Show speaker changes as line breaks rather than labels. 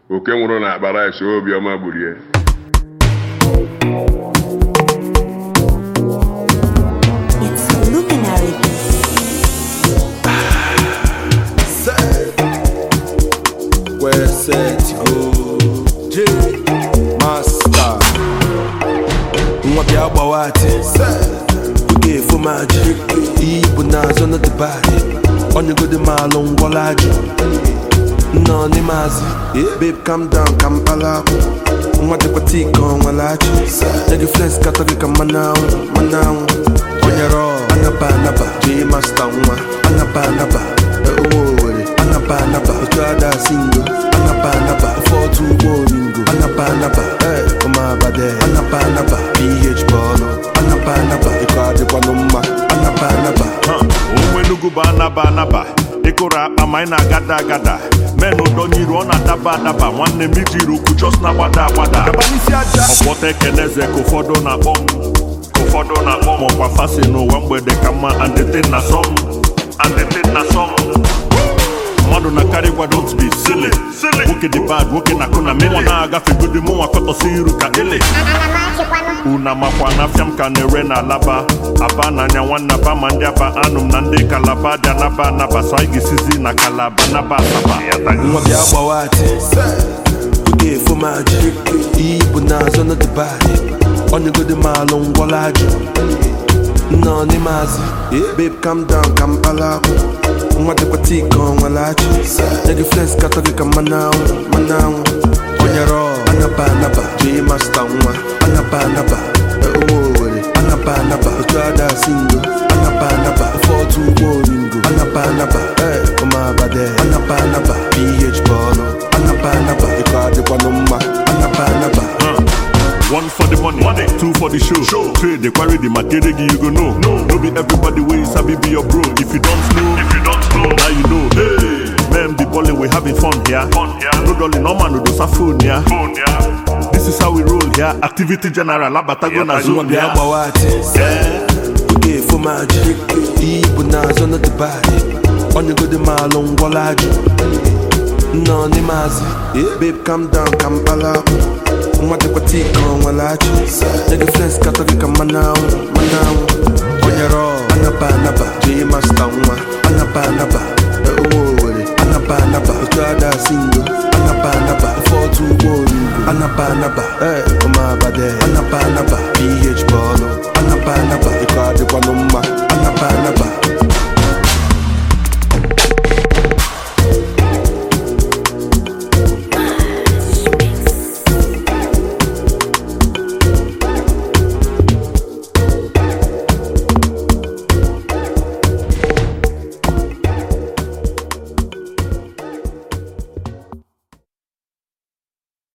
oke nwụrụ na akpa rice obiọma gburie
It's Luminary.
Where set to go J Master Nwa bịa gbawa ati Oge efo m ajị Iyi bụ n'azụ na dịbadị Onyegodi m alụ ngwọla ajụ Nnọọ n'ime azị Babe calm down ka m kpala akwụ Nwa dịkwa tii ka ọ nwere achị Nye gị flex katọ gị ka mmanụ anwụ mmanụ anwụ Onyere ọ anaba anaba J Master nwa anaba anaba Ụmụ Owere anaba anaba Otu ada singo anaba anaba Ofe otu ụgbọ oringo anaba anaba Eh, ụmụ abade anaba anaba PH bọọlụ anaba anaba Ịkọ adịkwanụ mma anaba anaba
onwe Enugu bụ anaba anaba ịkụrụ akpa ma anyị na-agada agada men ụdọnyiru ọ na-adaba adaba nwanne m ijiri ukwu chọs na-agbada agbada ọkpọta ekeneze ka ụfọdụ na-akpọ m ka ụfọdụ na-akpọ m ọkwa fasi n'ụwa mgbede ka mma andetin na sọm andetin na sọm mmadụ na karị gwa don't be silly nwoke dị bad nwoke na-akụ na mmụọ na-agafe godi mụnwa kọtọsi iru ka ele una makwa na afịa m ka na-ere na alaba aba n'anya nwanne aba ma ndị aba anụ m na ndị kalaba dị anaba anaba so anyị ga-esizi na kalaba naba asaba
nwa bịa gbawa ati oge efo m ajị iyi bụ n'azụ na dịbadị onyegodi m alụ ngwọla ajụ nnọọ n'ime azị babe calm down ka m kpala akwụ nwa dịkwa tii ka ọ nwere achị nye gị flex katọ gị ka mmanụ anwụ mmanụ anwụ onyere ọ anaba anaba J Master nwa anaba anaba ụmụ Owere anaba anaba otu ada singo anaba anaba ofe otu ụgbọ oringo anaba anaba Eh, ụmụ abade anaba anaba PH bọọlụ anaba anaba ịkọ adịkwanụ mma anaba anaba
One for the money, money. two for the show. show. Trade the quarry, the material you go know. No, no be everybody way sabi be your bro. If you don't know, if you don't know, now you know. Hey, man, the balling we having fun here. Fun here. No dolly, no man, no do phone here. Phone here. This is how we roll here. Activity general, abatago na
nwa
zone
bịa
here.
gbawa ati oge efo m ajị iyi bụ n'azụ na dịbadị onyegodi m alụ ngwọla ajụ nnọọ n'ime azị babe calm down ka m kpala akwụ nwa dịkwa tii ka ọ nwere achị nye gị flex katọ gị ka mmanụ anwụ mmanụ anwụ onyere ọ anaba anaba J Master nwa anaba anaba ụmụ Owere anaba anaba otu ada singo anaba anaba ofe otu ụgbọ oringo anaba anaba Eh,